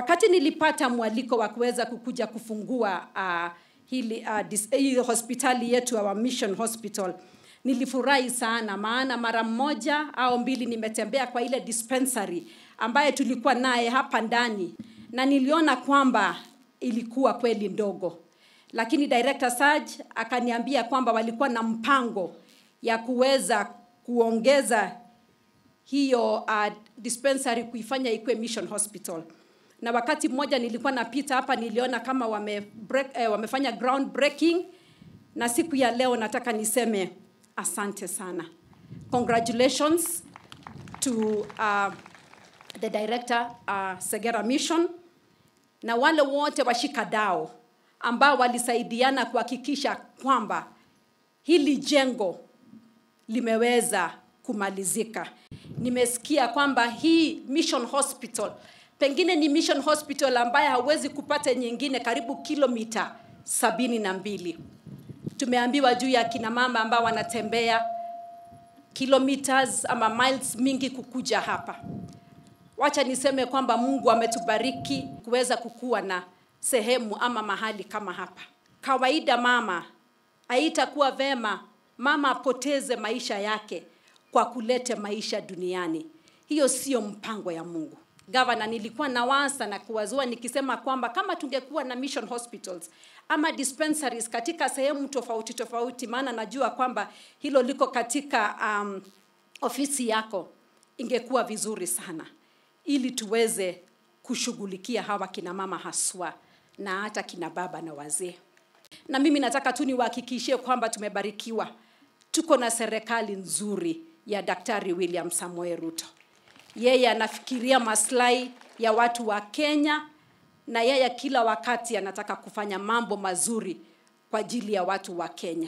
wakati nilipata mwaliko wa kuweza kukuja kufungua uh, hili, uh, dis, hii hospitali yetu our mission hospital nilifurahi sana maana mara moja au mbili nimetembea kwa ile dispensary ambaye tulikuwa naye hapa ndani na niliona kwamba ilikuwa kweli ndogo lakini director Saj akaniambia kwamba walikuwa na mpango ya kuweza kuongeza hiyo uh, dispensary kuifanya ikuwe mission hospital na wakati mmoja nilikuwa napita hapa niliona kama wame break, eh, wamefanya ground breaking na siku ya leo nataka niseme asante sana congratulations to uh, the director uh, segera mission na wale wote washikadao ambao walisaidiana kuhakikisha kwamba hili jengo limeweza kumalizika nimesikia kwamba hii mission hospital pengine ni mission hospital ambaye hauwezi kupata nyingine karibu kilomita sabini na mbili tumeambiwa juu ya kina mama ambao wanatembea kilometers ama miles mingi kukuja hapa wacha niseme kwamba mungu ametubariki kuweza kukuwa na sehemu ama mahali kama hapa kawaida mama haitakuwa vema mama apoteze maisha yake kwa kulete maisha duniani hiyo sio mpango ya mungu gavana nilikuwa nawasa na kuwazua nikisema kwamba kama tungekuwa na mission hospitals ama dispensaries katika sehemu tofauti tofauti maana najua kwamba hilo liko katika um, ofisi yako ingekuwa vizuri sana ili tuweze kushughulikia hawa kina mama haswa na hata kina baba na wazee na mimi nataka tu niwahakikishie kwamba tumebarikiwa tuko na serikali nzuri ya daktari william samuel ruto yeye anafikiria maslahi ya watu wa kenya na yeye kila wakati anataka kufanya mambo mazuri kwa ajili ya watu wa kenya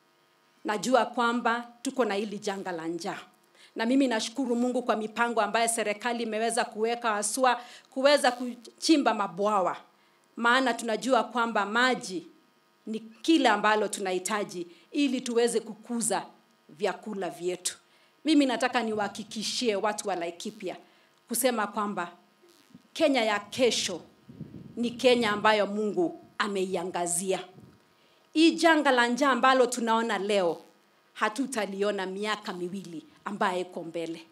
najua kwamba tuko na hili janga la njaa na mimi nashukuru mungu kwa mipango ambayo serikali imeweza kuweka haswa kuweza kuchimba mabwawa maana tunajua kwamba maji ni kile ambalo tunahitaji ili tuweze kukuza vyakula vyetu mimi nataka niwahakikishie watu wa laikipia kusema kwamba kenya ya kesho ni kenya ambayo mungu ameiangazia hii janga la njaa ambalo tunaona leo hatutaliona miaka miwili ambayo iko mbele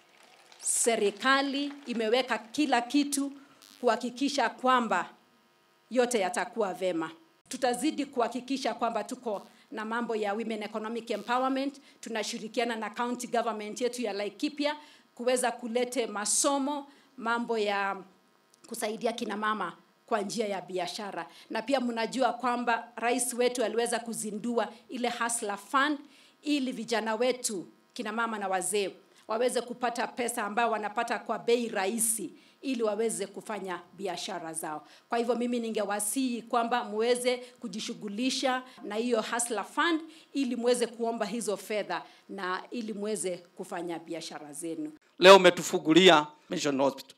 serikali imeweka kila kitu kuhakikisha kwamba yote yatakuwa vema tutazidi kuhakikisha kwamba tuko na mambo ya women economic empowerment tunashirikiana na county government yetu ya laikipia kuweza kulete masomo mambo ya kusaidia kina mama kwa njia ya biashara na pia mnajua kwamba rais wetu aliweza kuzindua ile hasla fund ili vijana wetu kina mama na wazee waweze kupata pesa ambayo wanapata kwa bei rahisi ili waweze kufanya biashara zao kwa hivyo mimi ningewasihi kwamba muweze kujishughulisha na hiyo hasla fund ili muweze kuomba hizo fedha na ili muweze kufanya biashara zenu leo umetufungulia mission hospital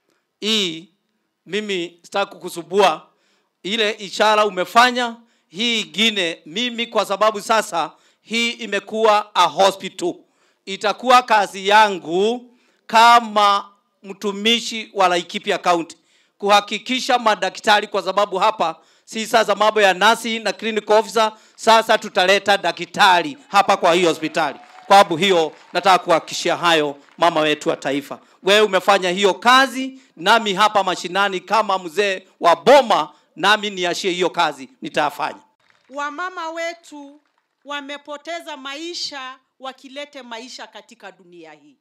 hii mimi sitaki kukusubua ile ishara umefanya hii ingine mimi kwa sababu sasa hii imekuwa a hospital itakuwa kazi yangu kama mtumishi wa Laikipia County kuhakikisha madaktari, kwa sababu hapa si sasa mambo ya nasi na clinical officer. Sasa tutaleta daktari hapa kwa hii hospitali. Kwa sababu hiyo, nataka kuhakikishia hayo mama wetu wa taifa, wewe umefanya hiyo kazi, nami hapa mashinani kama mzee wa boma, nami niashie hiyo kazi nitafanya. wamama wetu wamepoteza maisha wakilete maisha katika dunia hii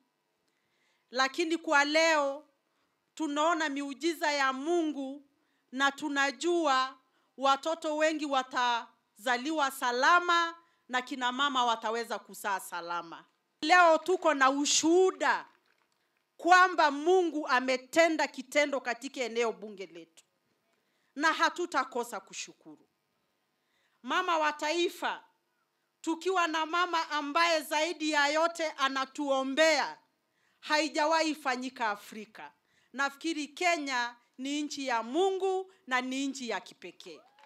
lakini kwa leo tunaona miujiza ya mungu na tunajua watoto wengi watazaliwa salama na kina mama wataweza kuzaa salama leo tuko na ushuhuda kwamba mungu ametenda kitendo katika eneo bunge letu na hatutakosa kushukuru mama wa taifa tukiwa na mama ambaye zaidi ya yote anatuombea haijawahi fanyika afrika nafikiri kenya ni nchi ya mungu na ni nchi ya kipekee